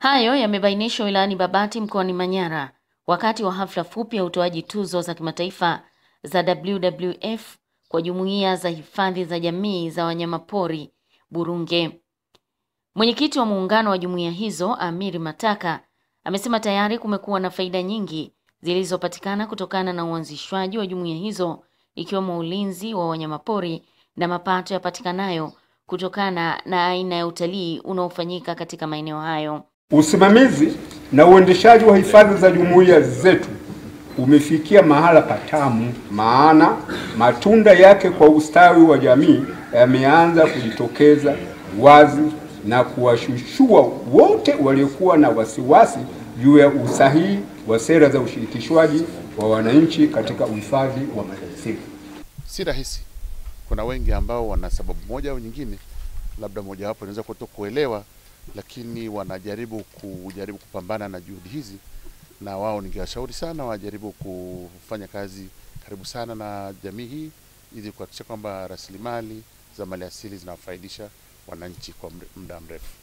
Hayo yamebainishwa wilayani Babati mkoani Manyara wakati wa hafla fupi ya utoaji tuzo za kimataifa za WWF kwa jumuiya za hifadhi za jamii za wanyamapori Burunge. Mwenyekiti wa muungano wa jumuiya hizo, Amiri Mataka, amesema tayari kumekuwa na faida nyingi zilizopatikana kutokana na uanzishwaji wa jumuiya hizo ikiwemo ulinzi wa wanyamapori na mapato yapatikanayo kutokana na aina ya utalii unaofanyika katika maeneo hayo. Usimamizi na uendeshaji wa hifadhi za jumuiya zetu umefikia mahala patamu, maana matunda yake kwa ustawi wa jamii yameanza kujitokeza wazi na kuwashushua wote waliokuwa na wasiwasi juu ya usahihi wa sera za ushirikishwaji wa wananchi katika uhifadhi wa maliasili. Si rahisi. Kuna wengi ambao wana sababu moja au nyingine, labda mojawapo inaweza kuto kuelewa, lakini wanajaribu kujaribu kupambana na juhudi hizi, na wao ningewashauri sana wajaribu kufanya kazi karibu sana na jamii hii ili kuhakikisha kwamba rasilimali za maliasili zinawafaidisha wananchi kwa muda mrefu.